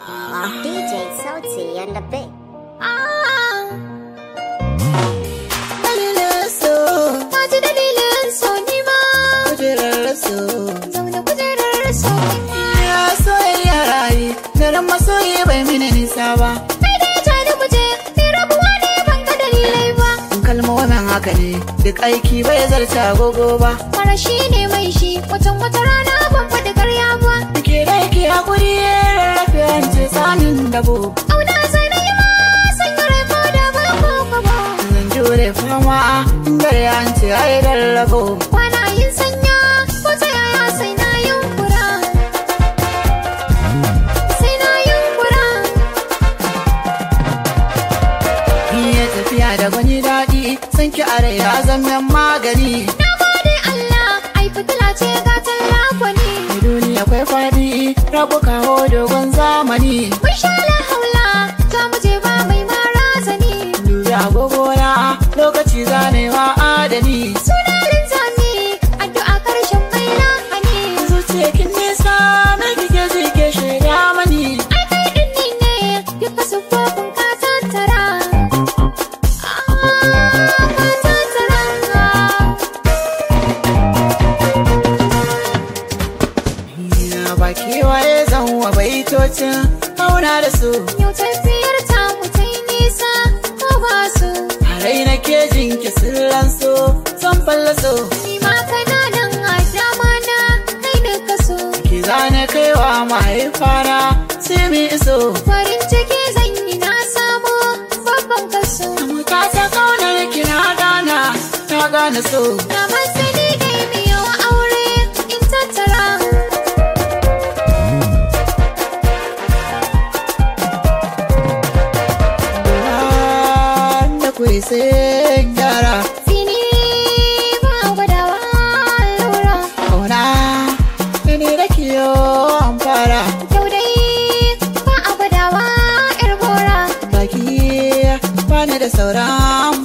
DJ Sauti and the Big. Dalilin so, Na ji dalilin so ni ma kujerar so. zaune kujerar so Ya soyayya rayu, daren masoyi bai mini nisa ba. kai dai ja ni muje ni rabuwa ne ban ga dalilai ba Kalmomin haka ne, duk aiki bai zarta agogo ba. mara shi ne mai shi watan wata rana ban faɗi karya ba Ke da yake hakuri rarrafe an ce tsanin dabo. auna zai na yi ma sanya rai ko da ba ko ko ba Zan jure fama, dare an ce ai rarrabo. kwana yin sanya ko ta yaya sai na yunkura sai na yunkura Iya tafiya da gwani daɗi, san ki a rai ya zama magani. na gode Allah ai fitila ce ga tallafani Duniya akwai faɗi, rabu kawo dogon zamani. mun sha la haula za mu je ba mai mara zani Dubi agogona, lokaci zanewa adani. suna linzami addu'a karshen mai lahani Zuciya kin nisa, mai kike ji ke shaida mani. ai kai din ni ne duka sufofin ka tattara Ah, ka tattara Ya ba kewaye zan wa baitocin auna da su. Yau tafiyar ta mu ta yi nisa ko ba su A rai na ke jinki sirran so, zan fallaso. Ni ma kana nan a dama na kai duka so Ki zane kaiwa mahaifana, sai mi iso. Farin ciki zan yi na samu babban kaso Muta ta kaunar ki na gana, na gane so. Na masani dai mi yau aure in tattara Da kuwa sai gyara, Fini ba gwadawa lura kauna, da ni da kiyo an fara. Kyau dai ba a gwadawa 'yar gora Baki, bani da sauran